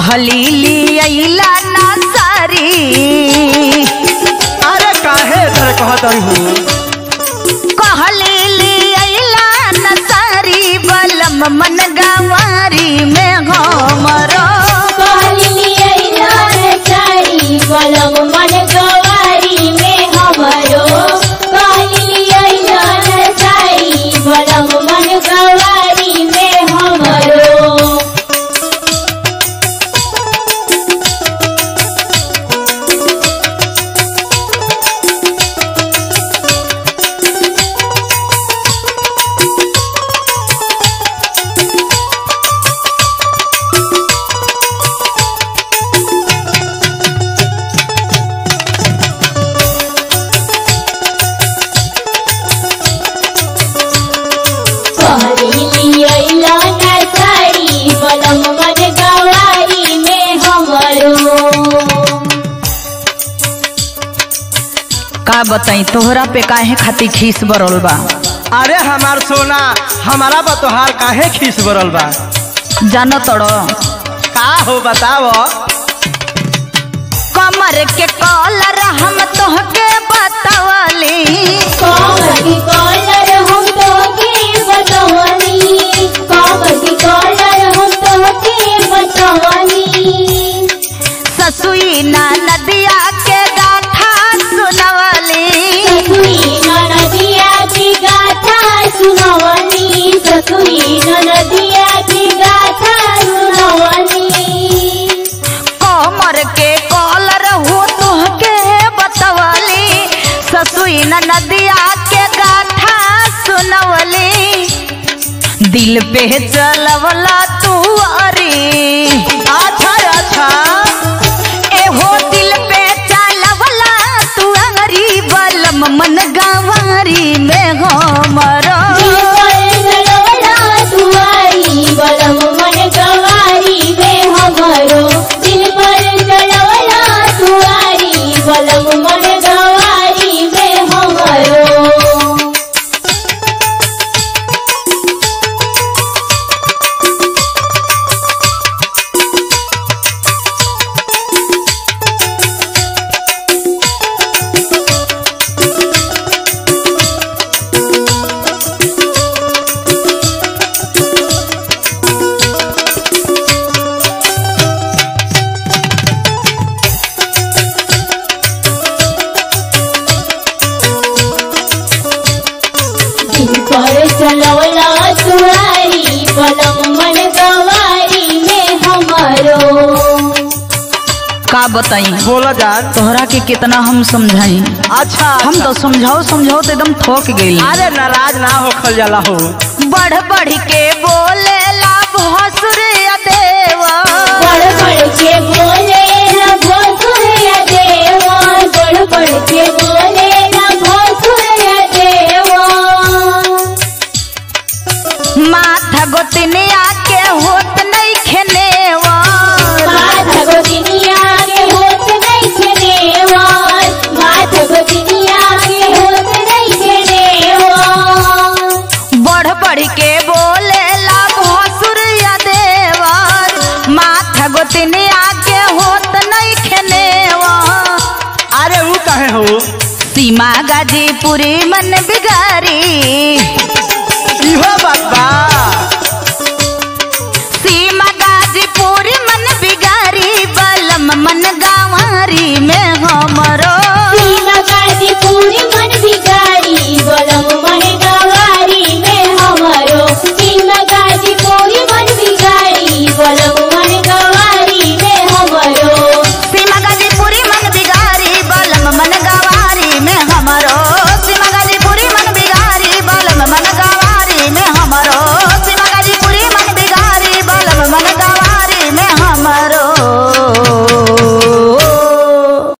कहली लियला ना सारी अरे काहे तरह कहत हूँ कहली लियला ना सारी बलम मन गवारी में हमरो बलम मन गवारी में हमरो बलम मन गवारी में हमरो कहली अइला ना साड़ी बलम मन गवारी में हमरो का बताई तोहरा पे काहे खातिर खीस बरल बा अरे हमार सोना हमारा बतोहार काहे खीस बरल बा जानो तड़ो का हो बताव कमर के कॉलर हम तोहके बतावली कागज कॉलर हम तोके बतवनी कागज कॉलर हम तोके बतवनी ससुई ना नदिया के गाथा सुनवली ससुई ननदिया की गाथा सुनवनी ससुई ननदिया की गाथा सुनवनी कमर के कॉलर हो तोहके बतावली ससुई ना नदिया के गाथा सुनवली दिल पे चलवला तू अरी अच्छा अच्छा एहो दिल पे चलवला तू अरी बलम मन गवारी में हमरो बलम मन गवारी में हमरो दिल पर चलवला तुआरी बलम मन गवारी में हमरो दिल पर चलवला तुआरी बलम मन गवारी में हमरो का बताई बोला जान तोहरा के कितना हम समझाई अच्छा हम तो समझाओ समझाओ तो एकदम थक गई अरे नाराज ना होखल जाला हो बढ़ बढ़ के बोले ला भसुर देवा बड़ बड़ के बोले न भोसुर देवा बड़ बड़ के बोले न भोसुर देवा माथा गोतनिया के होत नहीं खेनेवा माथा गोदिनिया के होत नहीं खेनेवार माथा गोदिनिया के होत नहीं खेनेवार बढ़ बढ़ के बोले ला भसुर देवर माथा गोतनिया के होत नहीं खेनेवा अरे वो कहे हो सीमा गाजीपुरी मन बिगारी इहो बात बा